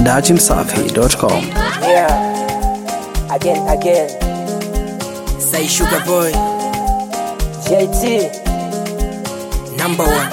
dachimsafi.com. Yeah, again, again. Say Sugar Boy, JT, number one.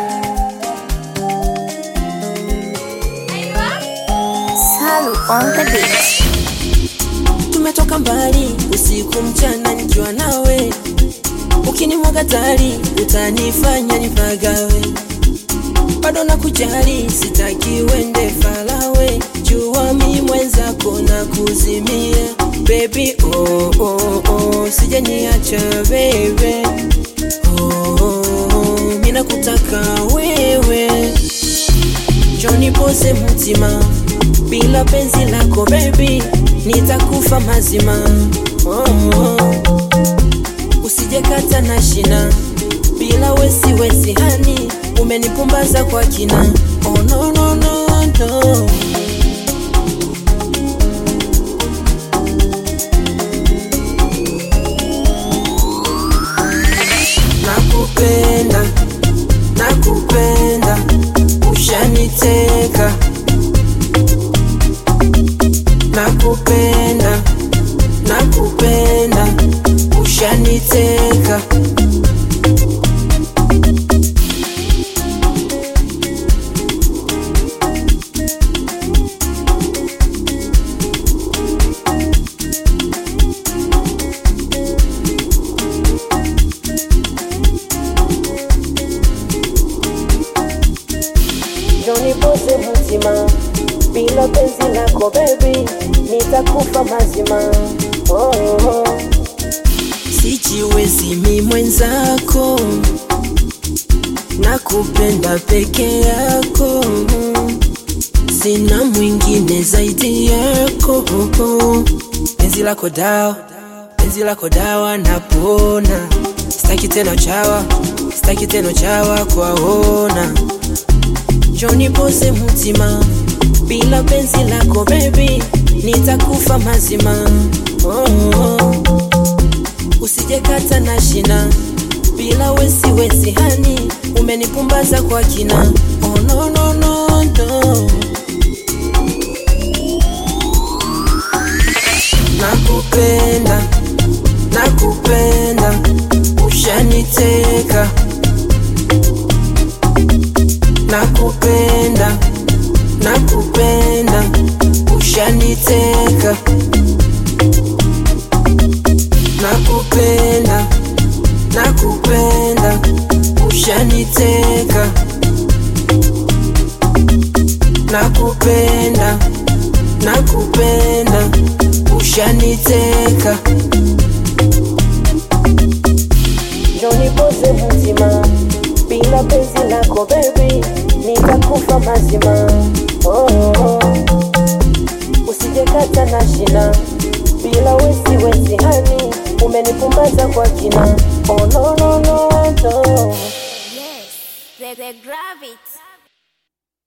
Salu on the beat. Tumetoka mbali usiku mchana nikiwa nawe, ukinimwaga tari utanifanya nipagawe. Bado nakujali, sitaki uende falawe, jua mi mwenzako na kuzimia baby, oh, oh, oh, sije niacha baby, oh, oh, oh, mi nakutaka wewe Johnny pose mtima bila penzi lako baby nitakufa mazima oh, oh. usijekata na shina bila wesi wesi hani umenipumbaza kwa kina oh, no, no, no, no. nakupenda nakupenda ushaniteka nakupenda nakupenda ushaniteka Johnny pose mtima bila penzi lako baby, nitakufa mazima. Oh, oh. sijiwezi mi mwenzako nakupenda peke yako sina mwingine zaidi yako penzi lako dawa penzi lako dawa napona sitaki tena chawa sitaki tena chawa kwaona Johnny pose mtima bila penzi lako baby nitakufa mazima oh, oh. usijekata na shina bila wesi wesi hani umenipumbaza kwa kina oh, no, no, no, no. nakupenda nakupenda ushaniteka nakupenda nakupenda ushaniteka nakupenda nakupenda ushaniteka nakupenda nakupenda ushaniteka Johnny pose mtima bila penzi lako baby, nitakufa mazima. Oh, oh. Usijekata na shina bila wesi wesi hani umenipumbaza kwa kina. Oh, no, no, no, no. Yes, the, the gravity.